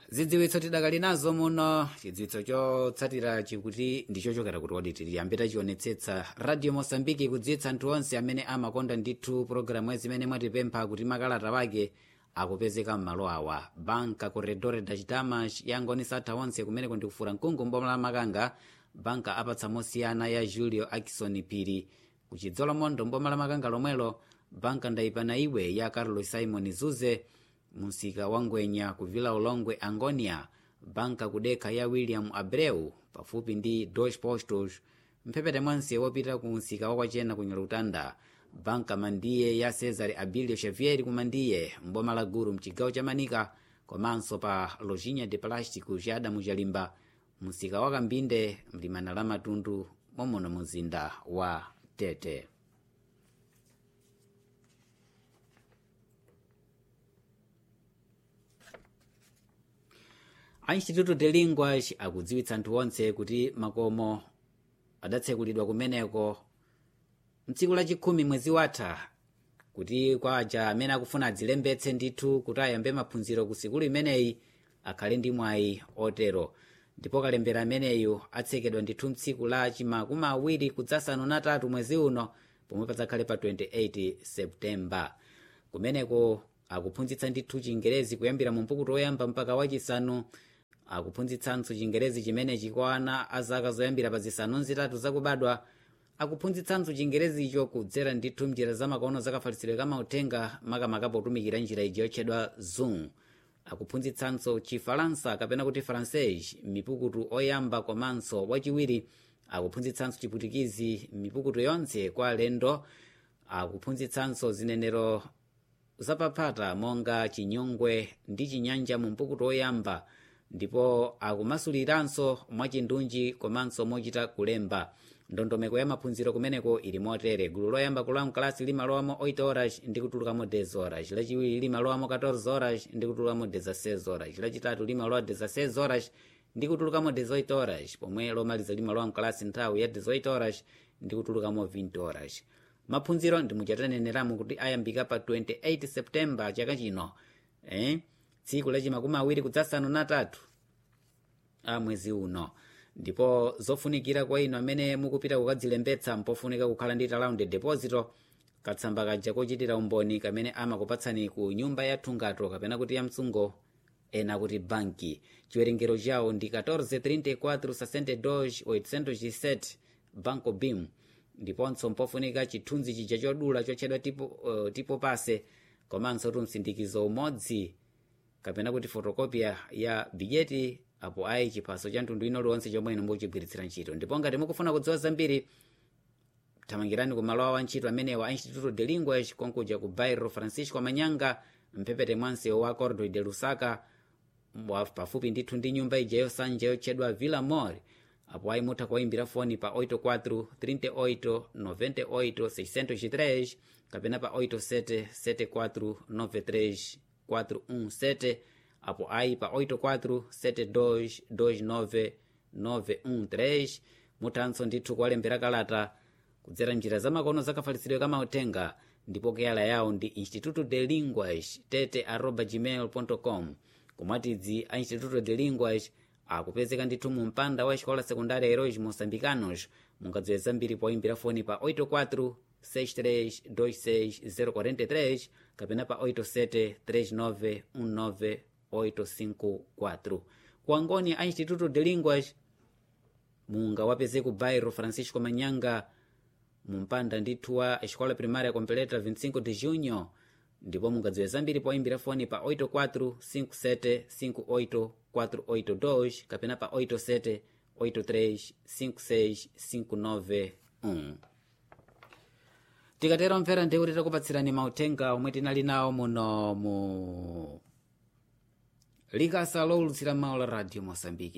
zidziwitso tidakali nazo muno chidziwitso chotsatira chikuti ndichochokera kuti kodi tiyambe tachionetsetsa radio mosambiki kudziwitsa anthu onse amene amakonda ndithu pologalamu zimene mwatipempha kuti makalata wake akupezeka m'malo awa banka corredore da chitamash yangonisa atha onse kumeneko ndikufura mkungu mboma la makanga banka apatsa mosiyana ya julio akison phiri kuchidzola mondo mboma la makanga lomwelo banka ndayipana iwe ya carlos simon zuze msika wa ngwenya kuvila ulongwe angonia banka kudekha ya william abreu pafupi ndi deutsche postos mphepete mwanse wopita ku msika wakwachena ku nyalutanda banka mandiye ya cesar abilio xavier kumandiye mboma la guru mchigawo cha manika komanso pa lojinha de plástico cha adamu chalimba msika wa kambinde mlimana la matundu momono muzinda wa tete a instituto de linguas akudziwitsa anthu onse kuti makomo adatsekulidwa kumeneko mtsiku lachikhumi mwezi watha kuti kwa aja amene akufuna adzilembetse ndithu kuti ayambe maphunziro ku sikulu imeneyi akhale ndi mwayi otero ndipo kalembera ameneyu atsekedwa ndithu mtsiku la chimakumi awiri kudzasanu natatu mwezi uno pomwe padzakhale pa 28 septemba kumeneko akuphunzitsa ndithu chingerezi kuyambira mu mpukuto woyamba mpaka wachisanu akuphunzitsanso chingerezi chimenechi kwa ana a zaka zoyambira pa zisanu zitatu zakubadwa akuphunzitsanso chingerezicho kudzera ndithu mnjira zamakono zakafalitsidwe kamauthenga makamaka potumikira njira iji yotchedwa zoom akuphunzitsanso chifalansa kapena kuti francais mipukutu oyamba komanso wachiwiri akuphunzitsanso chiputikizi mipukutu yonse kwa alendo akuphunzitsanso zinenero zapaphata monga chinyongwe ndi chinyanja mu mpukutu oyamba ndipo akumasuliranso mwachindunji komanso mochita kulemba ndondomeko ya maphunziro kumeneko ili motere gulu loyamba kulowa mkalasi limalowamo 8 horas ndi kutulukamo 10 horas lachiwiri limalowamo 14 horas ndi kutulukamo 16 horas lachitatu limalowa 16 horas ndi kutulukamo 18 horas pomwe lomaliza limalowa mkalasi nthawi ya 18 horas ndi kutulukamo 20 horas maphunziro ndimuchataneneramu kuti ayambika pa 28 septemba chaka chino eh? tsiku lachimakumi awiri kudzasanu natatu a mwezi uno ndipo zofunikira kwa inu amene mukupita kukadzilembetsa mpofunika kukhala ndi talaundi deposito katsamba kaja kochitira umboni kamene amakupatsani ku nyumba ya thungato kapena kuti ya msungo ena kuti banki chiwerengero chawo ndi 1434 banco bim ndiponso mpofunika chithunzi chija chodula chotchedwa tipo, uh, tipo pase komanso tumsindikizo umodzi kapena kuti fotokopia ya bijeti apo ayi chiphaso cha mtundu ino liwonse chomwe inu mukuchigwiritsira ntchito ndipo ngati mukufuna kudziwa zambiri thamangirani ku malo awo antchito amenewa a instituto de linguas konkuja ku bairro francisco manyanga mphepete mwansewu wa cordo de lusaka pafupi ndithu ndi nyumba ija yosanja yotchedwa villa mall apo ayi mutha kuwayimbira foni pa 84 38 98 603 kapena pa 87 74 93 417 apo ayi pa 84722913 muthanso ndithu kuwalembera kalata kudzera njira zamakono zakafalitsidwe kamauthenga ndipo keyala yawo ndi instituto de linguas tete arroba gmail com kumwatidzi a instituto de linguas akupezeka ndithu mu mpanda wa escola secundária heróis moçambicanos mungadziwe zambiri poyimbira foni pa 84 6326043 kapena pa 873919 ku angoni a instituto de linguas mungawapeze ku bairro francisco manyanga mumpanda ndithu wa escola primária completa 25 de junho ndipo mungadziwe zambiri poyimbira foni pa 84 57 58 482 kapena pa 87 83 56 591 tikatero mvera ndeuti takupatsirani mauthenga omwe tinali nawo muno mu likasa lowulutsira mawu la radio mosambiki